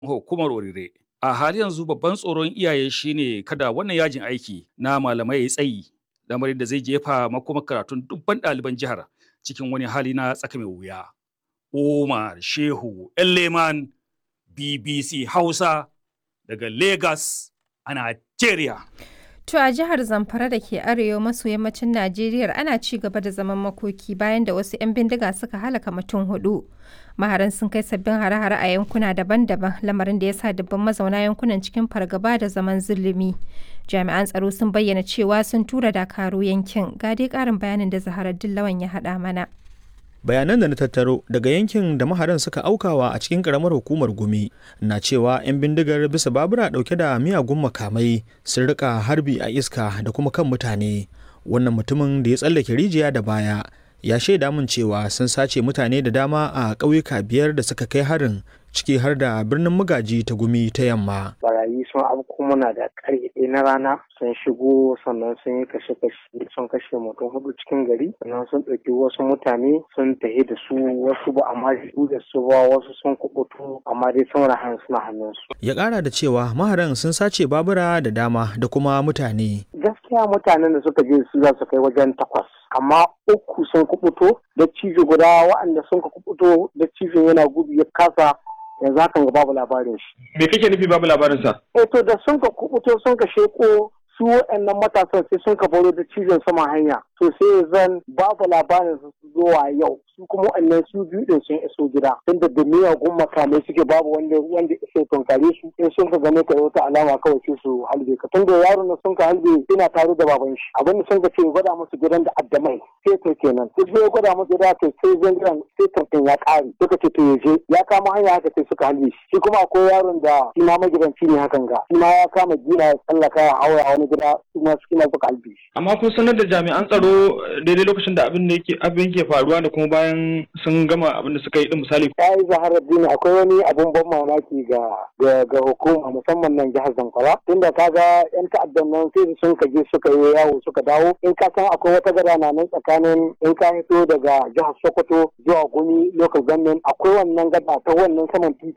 hukumar Orire. A hali yanzu babban tsoron iyaye shine kada wannan yajin aiki na malamai ya tsayi, lamarin da zai jefa makomar karatun dubban ɗaliban jihar cikin wani hali na tsaka mai wuya. Umar Shehu Leman BBC Hausa daga Lagos a Najeriya. To a jihar Zamfara da ke arewa maso yammacin Najeriya ana ci gaba da zaman makoki bayan da wasu 'yan bindiga suka halaka mutum hudu. Maharan sun kai sabbin hare-hare a yankuna daban-daban lamarin da ya sa dubban mazauna yankunan cikin fargaba da zaman zulumi. Jami'an tsaro sun bayyana cewa sun tura dakaru yankin. Ga dai ƙarin bayanin da Zaharar Dillawan ya haɗa mana. bayanan da na tattaro daga yankin da maharan suka aukawa a cikin karamar hukumar gumi na cewa 'yan bindigar bisa babura dauke da miyagun makamai sun rika harbi a iska da kuma kan mutane wannan mutumin da ya tsallake rijiya da baya ya shaida min cewa sun sace mutane da dama a ƙauyuka biyar da suka kai harin ciki har da birnin magaji ta gumi ta yamma. Barayi sun afko muna da ƙarfe ɗaya na rana sun shigo sannan sun yi kashe-kashe sun kashe mutum hudu cikin gari sannan sun ɗauki wasu mutane sun tafi da su wasu ba amma su da su ba wasu sun kubutu amma dai sun rahan suna hannunsu. Ya ƙara da cewa maharan sun sace babura da dama da kuma mutane. Gaskiya mutanen da suka je su za su kai wajen takwas amma uku sun kubuto da cijo guda waɗanda sun kubuto da cijin yana gudu ya kasa yanzu hakan ga babu labarin shi. Me kake nufi babu labarin sa? Eh to da sun ka kubuto sun ka sheko su waɗannan matasan sai sun ka baro da cizon saman hanya to sai zan babu labarin su zuwa yau su kuma waɗannan su biyu din sun iso gida tunda da miyagun makamai suke babu wanda wanda iso tunkare su in sun ka gane ka wata alama kawai sai su halbe ka tunda yaron da sun ka halbe ina tare da baban shi abin da sun ka ce gwada musu gidan da addamai sai to kenan sai sai gwada musu gida to sai zan gidan sai tantan ya ƙare suka ce to yaje ya kama hanya haka sai suka halbe shi shi kuma akwai yaron da shi ma magidanci ne hakan ga shi ma ya kama gina ya tsallaka ya haura wani gida su ma su kina suka halbe shi. Amma kun sanar da jami'an tsaro daidai lokacin da abin da yake abin ke faruwa da kuma bayan sun gama abin da suka yi din misali. Ya yi zaharar dini akwai wani abin ban mamaki ga ga hukuma musamman nan jihar Zamfara tunda ka ga yan ta'addan nan sai sun kaje suka yi yawo suka dawo in ka san akwai wata gada na nan tsakanin in ka fito daga jihar Sokoto zuwa Gumi local government akwai wannan gada ta wannan saman titi